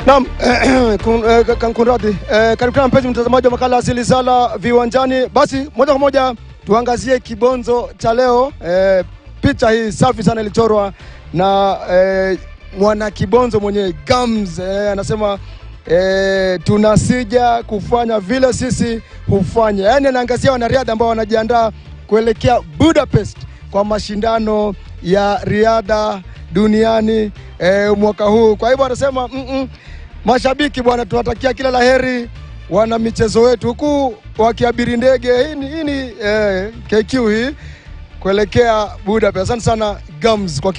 Naam, kun- eh, ka- kunradhi. Eh, karibu tena mpenzi mtazamaji wa makala Asili Sala Viwanjani. Basi moja kwa moja tuangazie kibonzo cha leo. Eh, picha hii safi sana ilichorwa na eh, mwana kibonzo mwenye gums eh, anasema eh, tunasija kufanya vile sisi hufanya, yaani anaangazia wanariadha ambao wanajiandaa kuelekea Budapest kwa mashindano ya riadha duniani eh, mwaka huu. Kwa hivyo anasema mm -mm, mashabiki bwana, tunatakia kila laheri wana michezo wetu, huku wakiabiri ndege hii ni, hii ni eh, KQ hii kuelekea Budapest. Asante sana Gums kwa